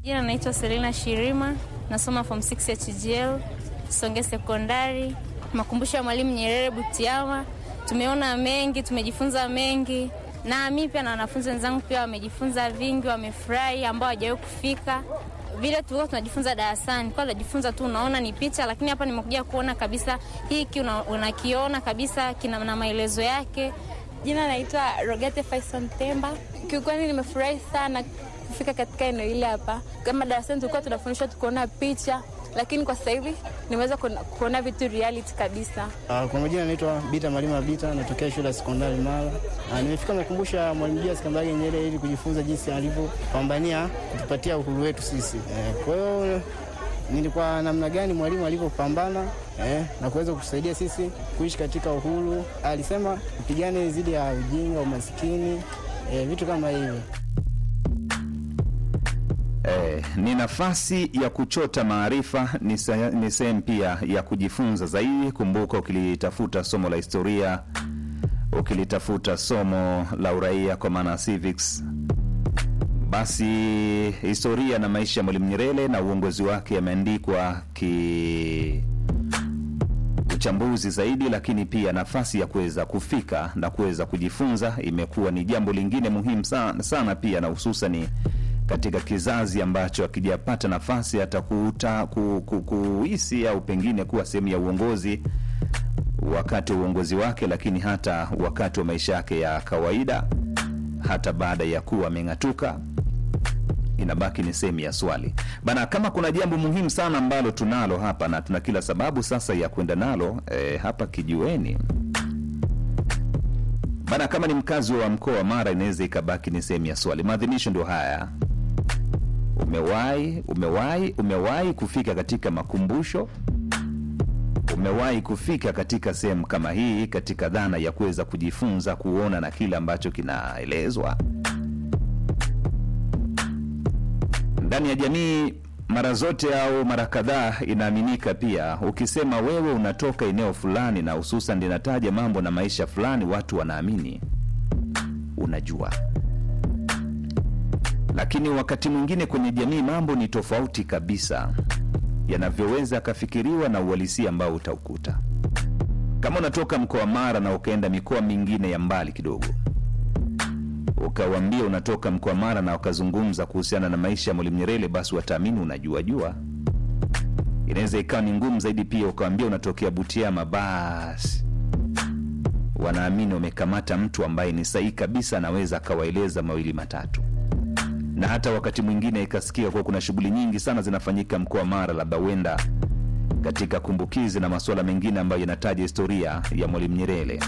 Jina naitwa Selina Shirima, nasoma form 6 ya TGL Songe Sekondari, makumbusho ya Mwalimu Nyerere Butiama. Tumeona mengi, tumejifunza mengi, na mi pia na wanafunzi wenzangu pia wamejifunza vingi, wamefurahi ambao hawajawahi kufika vile tulikuwa tunajifunza darasani, kwa tunajifunza tu, unaona ni picha, lakini hapa nimekuja kuona kabisa hiki unakiona una kabisa kina na maelezo yake. Jina naitwa Rogete Faison Temba. Kiukweli nimefurahi sana kufika katika eneo hili hapa. Kama darasani tulikuwa tunafundishwa tukuona picha, lakini kwa sasa hivi nimeweza kuona vitu reality kabisa. Uh, kwa majina naitwa Bita Malima Bita, natokea shule ya sekondari Mara. Uh, nimefika makumbusho ya Mwalimu Julius Kambarage Nyerere ili kujifunza jinsi alivyopambania kutupatia uhuru wetu sisi. Eh, kwa hiyo nilikuwa namna gani mwalimu alivyopambana eh, na kuweza kutusaidia sisi kuishi katika uhuru. Alisema tupigane dhidi ya ujinga, umaskini, eh, vitu kama hivyo. Eh, ni nafasi ya kuchota maarifa, ni sehemu pia ya kujifunza zaidi. Kumbuka, ukilitafuta somo la historia, ukilitafuta somo la uraia kwa maana civics, basi historia na maisha ya Mwalimu Nyerere na uongozi wake yameandikwa ki uchambuzi zaidi, lakini pia nafasi ya kuweza kufika na kuweza kujifunza imekuwa ni jambo lingine muhimu sana, sana pia na hususani katika kizazi ambacho akijapata nafasi hata kuuta ku, ku, kuhisi au pengine kuwa sehemu ya uongozi wakati wa uongozi wake, lakini hata wakati wa maisha yake ya kawaida, hata baada ya kuwa ameng'atuka, inabaki ni sehemu ya swali bana. Kama kuna jambo muhimu sana ambalo tunalo hapa na tuna kila sababu sasa ya kwenda nalo eh, hapa kijiweni bana, kama ni mkazi wa mkoa wa Mara, inaweza ikabaki ni sehemu ya swali. Maadhimisho ndio haya Umewahi umewahi umewahi kufika katika makumbusho? Umewahi kufika katika sehemu kama hii, katika dhana ya kuweza kujifunza, kuona na kile ambacho kinaelezwa ndani ya jamii? Mara zote au mara kadhaa inaaminika pia, ukisema wewe unatoka eneo fulani, na hususan linataja mambo na maisha fulani, watu wanaamini unajua lakini wakati mwingine kwenye jamii mambo ni tofauti kabisa, yanavyoweza akafikiriwa na uhalisia ambao utaukuta. Kama unatoka mkoa wa Mara na ukaenda mikoa mingine ya mbali kidogo, ukawambia unatoka mkoa wa Mara na ukazungumza kuhusiana na maisha ya Mwalimu Nyerere, basi wataamini unajua jua. Inaweza ikawa ni ngumu zaidi pia ukawambia unatokea Butiama, basi wanaamini wamekamata mtu ambaye ni sahihi kabisa, anaweza akawaeleza mawili matatu na hata wakati mwingine ikasikia kuwa kuna shughuli nyingi sana zinafanyika mkoa wa Mara, labda huenda katika kumbukizi na masuala mengine ambayo yanataja historia ya Mwalimu Nyerere,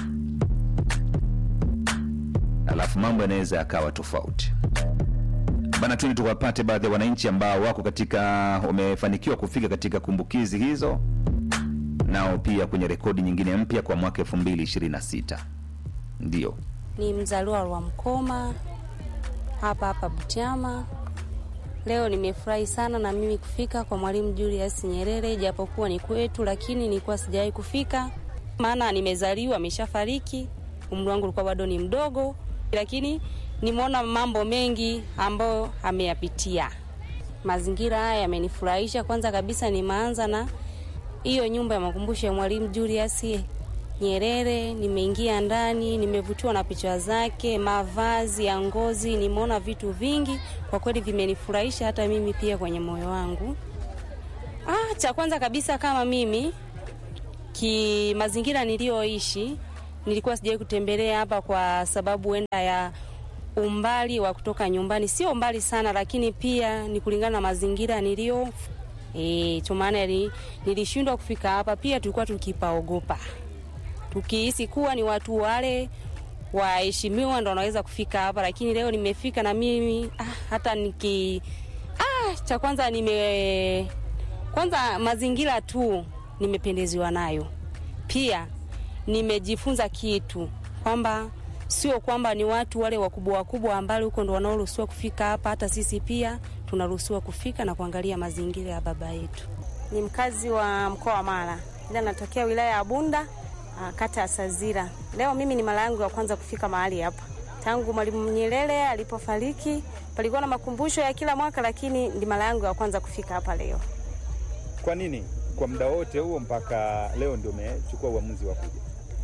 alafu mambo yanaweza yakawa tofauti bana. Tuni tukawapate baadhi ya wananchi ambao wako katika wamefanikiwa kufika katika kumbukizi hizo, nao pia kwenye rekodi nyingine mpya kwa mwaka 2026 ndio ni mzaliwa wa Mkoma hapa hapa Butiama. Leo nimefurahi sana na mimi kufika kwa Mwalimu Julius Nyerere, japokuwa ni kwetu, lakini nilikuwa sijawahi kufika, maana nimezaliwa ameshafariki, umri wangu ulikuwa bado ni mdogo, lakini nimeona mambo mengi ambayo ameyapitia. Mazingira haya yamenifurahisha. Kwanza kabisa, nimeanza na hiyo nyumba ya makumbusho ya Mwalimu Julius Nyerere. Nimeingia ndani, nimevutiwa na picha zake, mavazi ya ngozi, nimeona vitu vingi kwa kweli vimenifurahisha hata mimi pia kwenye moyo wangu. Ah, cha kwanza kabisa kama mimi ki mazingira niliyoishi nilikuwa sijawahi kutembelea hapa kwa sababu wenda ya umbali wa kutoka nyumbani, sio mbali sana, lakini pia ni kulingana na mazingira nilio eh, maana nilishindwa kufika hapa. Pia tulikuwa tukipaogopa tukihisi kuwa ni watu wale waheshimiwa ndo wanaweza kufika hapa, lakini leo nimefika na mimi ah, hata niki ah, cha kwanza nime kwanza mazingira tu nimependeziwa nayo, pia nimejifunza kitu kwamba sio kwamba ni watu wale wakubwa wakubwa ambao huko ndo wanaoruhusiwa kufika hapa, hata sisi pia tunaruhusiwa kufika na kuangalia mazingira ya baba yetu. Ni mkazi wa mkoa wa Mara, ila natokea wilaya ya Bunda kata ya Sazira. Leo mimi ni mara yangu ya kwanza kufika mahali hapa. tangu Mwalimu Nyerere alipofariki. Palikuwa na makumbusho ya kila mwaka, lakini ndi mara yangu ya kwanza kufika hapa leo. Kwa nini kwa muda wote huo mpaka leo ndio umechukua uamuzi wa kuja?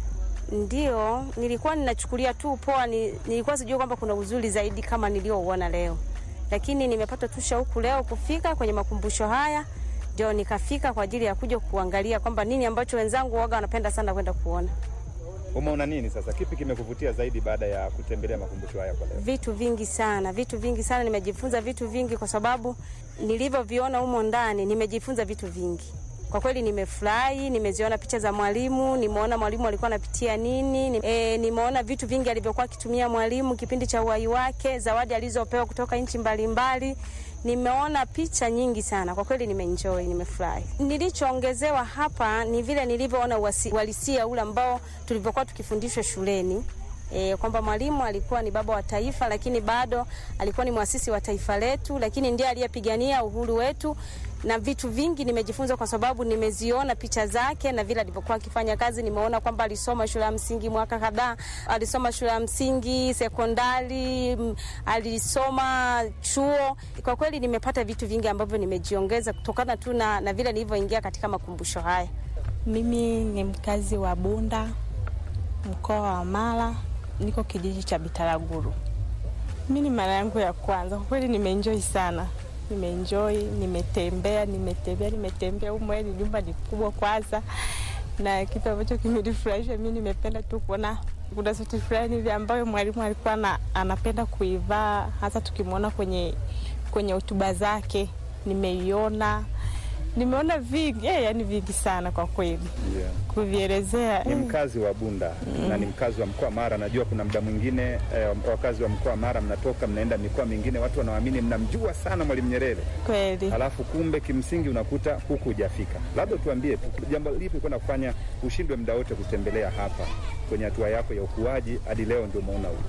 Ndio, nilikuwa ninachukulia tu poa, ni, nilikuwa sijui kwamba kuna uzuri zaidi kama niliouona leo, lakini nimepata tu shauku leo kufika kwenye makumbusho haya, ndio nikafika kwa ajili ya kuja kuangalia kwamba nini ambacho wenzangu waga wanapenda sana kwenda kuona. Umeona nini sasa? Kipi kimekuvutia zaidi baada ya kutembelea makumbusho haya kwa leo? Vitu vingi sana, vitu vingi sana, nimejifunza vitu vingi kwa sababu nilivyoviona humo ndani, nimejifunza vitu vingi. Kwa kweli nimefurahi, nimeziona picha za mwalimu, nimeona mwalimu alikuwa anapitia nini, ni- e, nimeona vitu vingi alivyokuwa akitumia mwalimu kipindi cha uhai wake, zawadi alizopewa kutoka nchi mbalimbali. Nimeona picha nyingi sana, kwa kweli nimeenjoy, nimefurahi. Nilichoongezewa hapa ni vile nilivyoona uwasi- uhalisia ule ambao tulivyokuwa tukifundishwa shuleni e, kwamba mwalimu alikuwa ni baba wa taifa, lakini bado alikuwa ni mwasisi wa taifa letu, lakini ndiye aliyepigania uhuru wetu na vitu vingi nimejifunza kwa sababu nimeziona picha zake na vile alivyokuwa akifanya kazi. Nimeona kwamba alisoma shule ya msingi mwaka kadhaa, alisoma shule ya msingi, sekondari, m, alisoma chuo. Kwa kweli nimepata vitu vingi ambavyo nimejiongeza kutokana tu na, na vile nilivyoingia katika makumbusho haya. Mimi ni mkazi wa Bunda, mkoa wa Mara, niko kijiji cha Bitaraguru. Mi ni mara yangu ya kwanza, kwa kweli nimeenjoy sana, nimeenjoy, nimetembea, nimetembea, nimetembea. Humo ni nyumba ni kubwa kwanza, na kitu ambacho kimenifurahisha mi nimependa tu kuona kuna suti fulani hivi ambayo mwalimu alikuwa na, anapenda kuivaa hasa tukimwona kwenye kwenye hotuba zake, nimeiona nimeona vingi eh, yani vingi sana kwa kweli Yeah. kuvielezea Ni eh. mkazi wa Bunda na ni mkazi wa mkoa wa Mara. Najua kuna muda mwingine eh, wakazi wa mkoa wa Mara mnatoka mnaenda mikoa mingine, watu wanaamini mnamjua sana Mwalimu Nyerere, Kweli halafu kumbe kimsingi unakuta huku hujafika. Labda tuambie tu jambo lipi kwenda kufanya ushindwe muda wote kutembelea hapa kwenye hatua yako ya ukuaji hadi leo ndio umeona huku.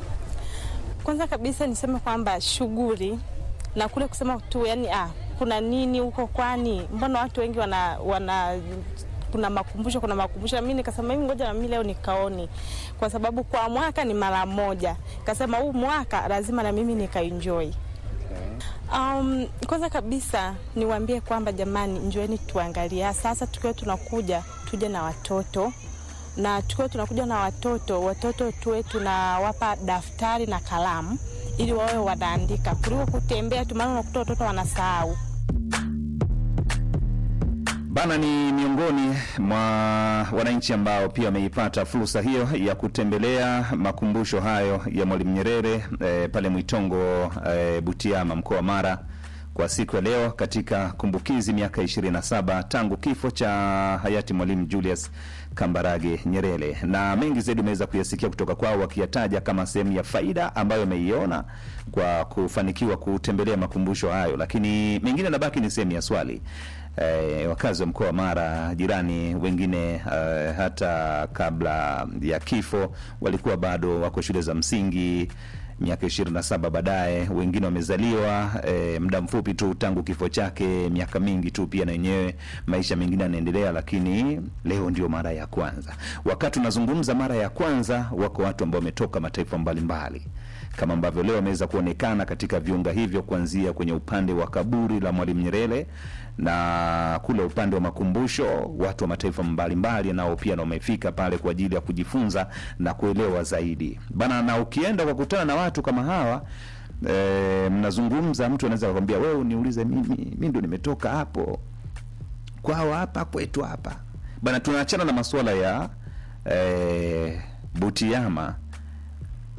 kwanza kabisa niseme kwamba shughuli na kule kusema tu yani, ah, kuna nini huko, kwani mbona watu wengi wana, wana kuna makumbusho kuna makumbusho. Nami nikasema hivi, ngoja nami leo nikaoni, kwa sababu kwa mwaka ni mara moja. Kasema huu mwaka lazima na mimi nikaenjoy. Um, kwanza kabisa niwaambie kwamba jamani, njoeni tuangalia sasa, tukiwa tunakuja tuje na watoto na tukiwa tunakuja na watoto, watoto tuwe tunawapa daftari na kalamu ili wawe wanaandika kuliko kutembea tu, maana unakuta watoto wanasahau. Bana ni miongoni mwa wananchi ambao pia wameipata fursa hiyo ya kutembelea makumbusho hayo ya Mwalimu Nyerere eh, pale Mwitongo eh, Butiama mkoa wa Mara kwa siku ya leo katika kumbukizi miaka 27 tangu kifo cha hayati Mwalimu Julius Kambarage Nyerere, na mengi zaidi umeweza kuyasikia kutoka kwao wakiyataja kama sehemu ya faida ambayo ameiona kwa kufanikiwa kutembelea makumbusho hayo, lakini mengine nabaki ni sehemu ya swali. Eh, wakazi wa mkoa wa Mara jirani wengine eh, hata kabla ya kifo walikuwa bado wako shule za msingi miaka ishirini na saba baadaye, wengine wamezaliwa eh, muda mfupi tu tangu kifo chake, miaka mingi tu pia na wenyewe maisha mengine yanaendelea, lakini leo ndio mara ya kwanza. Wakati unazungumza mara ya kwanza, wako watu ambao wametoka mataifa mbalimbali kama ambavyo leo wameweza kuonekana katika viunga hivyo, kuanzia kwenye upande wa kaburi la Mwalimu Nyerere na kule upande wa makumbusho, watu wa mataifa mbalimbali nao pia na wamefika pale kwa ajili ya kujifunza na kuelewa zaidi bana. Na ukienda ukakutana na watu kama hawa e, mnazungumza, mtu anaweza kukwambia wewe, uniulize mimi, mimi ndo nimetoka hapo kwao hapa kwetu hapa bana. Tunaachana na masuala ya e, Butiama